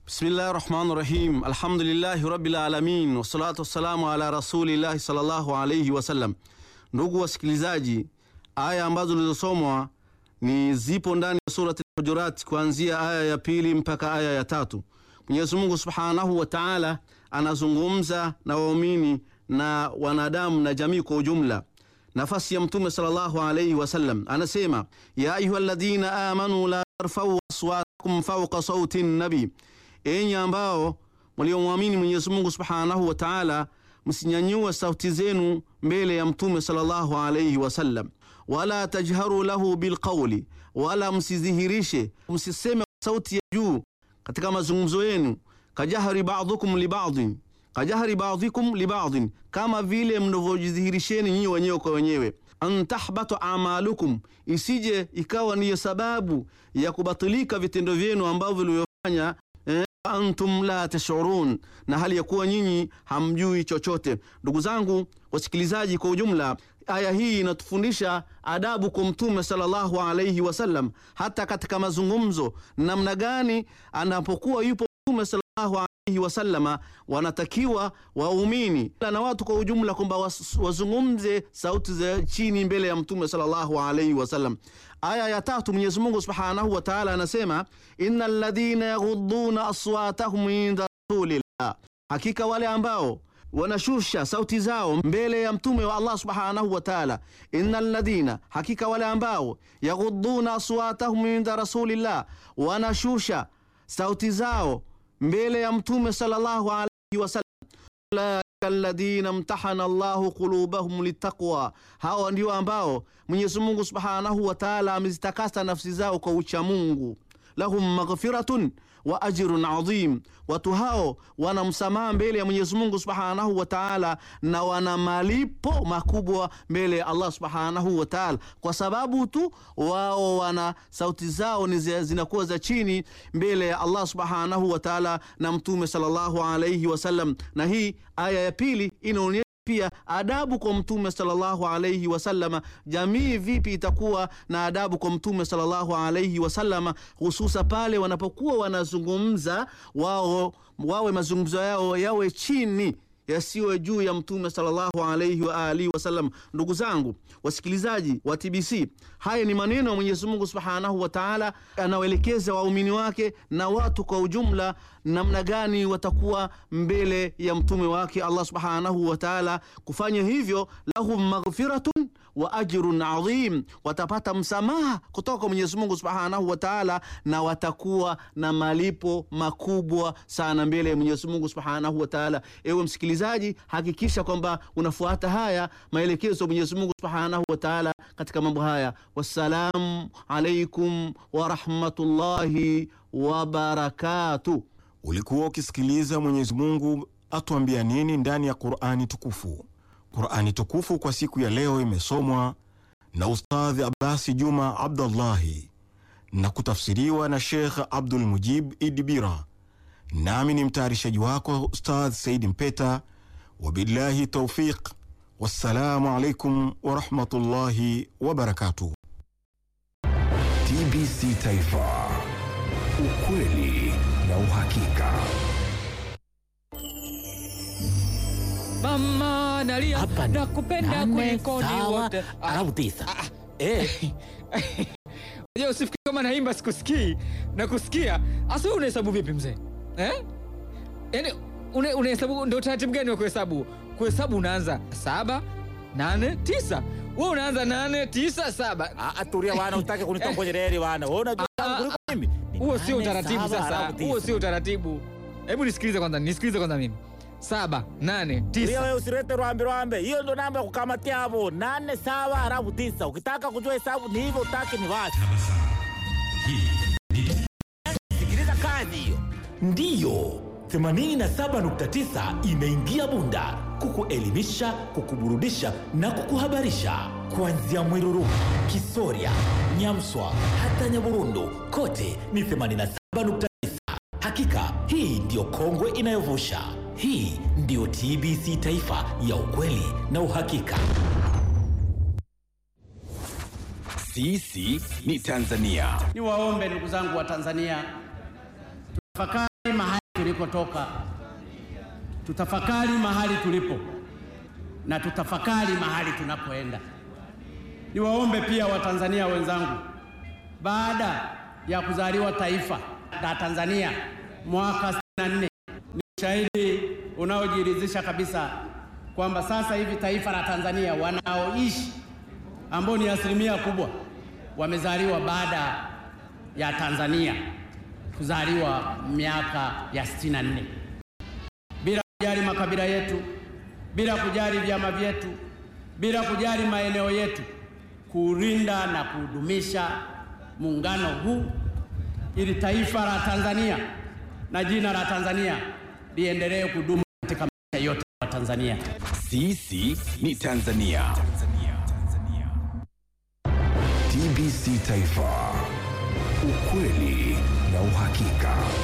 Bismillahi rahmani rahim, alhamdulillahi rabbil alamin, wassalatu wassalamu ala rasulillahi sallallahu alayhi wasallam. Ndugu wasikilizaji, aya ambazo zilizosomwa ni zipo ndani ya surati Hujurat kuanzia aya ya pili mpaka aya ya tatu. Mwenyezi Mungu subhanahu wa taala anazungumza na waumini na wanadamu na jamii kwa ujumla. Nafasi ya Mtume sallallahu alayhi wasallam anasema, ya ayuha alladhina amanu la tarfau aswatakum fawqa sauti nabi Enyi ambao mliomwamini Mwenyezi Mungu Subhanahu wa Ta'ala, msinyanyue sauti zenu mbele ya Mtume sallallahu alayhi wasallam, wala tajharu lahu bilqawli, wala msidhihirishe, msiseme sauti ya juu katika mazungumzo yenu, kajahri ba'dhukum li ba'dhin, kajahri ba'dhikum li ba'dhin, kama vile mnavyojidhihirisheni nyinyi wenyewe kwa wenyewe an tahbatu amalukum, isije ikawa ndiyo sababu ya kubatilika vitendo vyenu ambavyo vilivyofanya antum la tashurun, na hali ya kuwa nyinyi hamjui chochote. Ndugu zangu wasikilizaji, kwa ujumla, aya hii inatufundisha adabu kwa Mtume sallallahu alayhi wasallam, hata katika mazungumzo, namna gani anapokuwa yupo Mtume sallallahu alayhi wasallama, wanatakiwa waumini na watu kwa ujumla kwamba wazungumze sauti za chini mbele ya Mtume sallallahu alayhi wasallam. Aya ya tatu Mwenyezi Mungu Subhanahu wa Ta'ala anasema innal ladhina yaghudduna aswatahum inda rasulillah, hakika wale ambao wanashusha sauti zao mbele ya mtume wa Allah Subhanahu wa Ta'ala. Innal ladhina, hakika wale ambao yaghudduna aswatahum inda rasulillah, wanashusha sauti zao mbele ya mtume sallallahu alayhi wasallam alladhina mtahana Allahu qulubahum litaqwa, hawa ndio ambao Mwenyezi Mungu Subhanahu wa Ta'ala amezitakasa nafsi zao kwa ucha Mungu. Lahum maghfiratun wa ajrun adhim, watu hao wana msamaha mbele ya Mwenyezi Mungu Subhanahu wa Ta'ala na wana malipo makubwa mbele ya Allah Subhanahu wa Ta'ala, kwa sababu tu wao wana sauti zao ni zinakuwa za chini mbele ya Allah Subhanahu wa Ta'ala na Mtume sallallahu alayhi wasallam. Na hii aya ya pili inaonyesha pia adabu kwa mtume sallallahu alayhi wasallama. Jamii vipi itakuwa na adabu kwa mtume sallallahu alayhi wasallama, hususa pale wanapokuwa wanazungumza wao, wawe mazungumzo yao yawe chini yasiwe juu ya mtume sallallahu alayhi wa alihi wasallam. Ndugu zangu wasikilizaji wa TBC, haya ni maneno ya Mwenyezi Mungu Subhanahu wa Ta'ala, anaoelekeza waumini wake na watu kwa ujumla, namna gani watakuwa mbele ya mtume wake Allah Subhanahu wa Ta'ala. Kufanya hivyo, lahum maghfiratun wa ajrun adhim, watapata msamaha kutoka kwa Mwenyezi Mungu Subhanahu wa Ta'ala, na watakuwa na malipo makubwa sana mbele ya Mwenyezi Mungu Subhanahu wa Ta'ala. Ewe msikilizaji, hakikisha kwamba unafuata haya maelekezo ya Mwenyezi Mungu Subhanahu wa Ta'ala katika mambo haya. Wassalamu alaikum wa rahmatullahi wa barakatuh. Ulikuwa ukisikiliza Mwenyezi Mungu atuambia nini ndani ya Qur'ani tukufu. Qur'ani tukufu kwa siku ya leo imesomwa na Ustadhi Abbasi Juma Abdullahi na kutafsiriwa na Sheikh Abdul Mujib Idibira, nami ni mtayarishaji wako Ustadh Saidi Mpeta. Wabillahi taufiq, wassalamu alaikum warahmatullahi wabarakatuh. TBC Taifa, ukweli na uhakika. Mama nalia Hapa ni nakupenda nane, kuliko ni sawa, wote. Ah, alafu tisa. Eh, Unajua usifikiri kama naimba sikusikii na kusikia. Asa wewe unahesabu vipi mzee? Eh? Yaani una- unahesabu ndio taratibu gani wa kuhesabu? Kuhesabu unaanza saba, nane, tisa. Wewe unaanza nane, tisa, saba. ah, ah, tulia wana, utake kunitoa kwenye reli wana. Wewe unajua Ah, tangu kuliko mimi. Ni Huo sio nane, utaratibu saba, sasa. alafu tisa. Huo sio utaratibu. Hebu nisikilize kwanza, nisikilize kwanza mimi. Saba, nane, Tulia tisa. wewe usilete rwambe rwambe. Hiyo ndo namba ya kukamatia hapo. Nane sawa alafu tisa. Ukitaka kujua hesabu ni hivyo, utaki ni wapi? Sikiliza kazi hiyo. Ndiyo. 87.9 imeingia Bunda kukuelimisha, kukuburudisha na kukuhabarisha kuanzia Mwiruru, Kisoria, Nyamswa hata Nyaburundu, kote ni 87.9. Hakika hii ndiyo kongwe inayovusha. Hii ndiyo TBC Taifa ya ukweli na uhakika. Sisi ni Tanzania. Niwaombe ndugu zangu wa Tanzania, tafakari mahali tulikotoka, tutafakari mahali tulipo na tutafakari mahali tunapoenda. Niwaombe pia Watanzania wenzangu, baada ya kuzaliwa taifa la Tanzania mwaka 64 ni ushahidi unaojiridhisha kabisa kwamba sasa hivi taifa la Tanzania wanaoishi ambao ni asilimia kubwa wamezaliwa baada ya Tanzania kuzaliwa miaka ya 64 bila kujali makabila yetu, bila kujali vyama vyetu, bila kujali maeneo yetu, kuulinda na kudumisha muungano huu ili taifa la Tanzania na jina la Tanzania liendelee kudumu katika maisha yote ya Tanzania. Sisi ni Tanzania. TBC Taifa, ukweli na uhakika.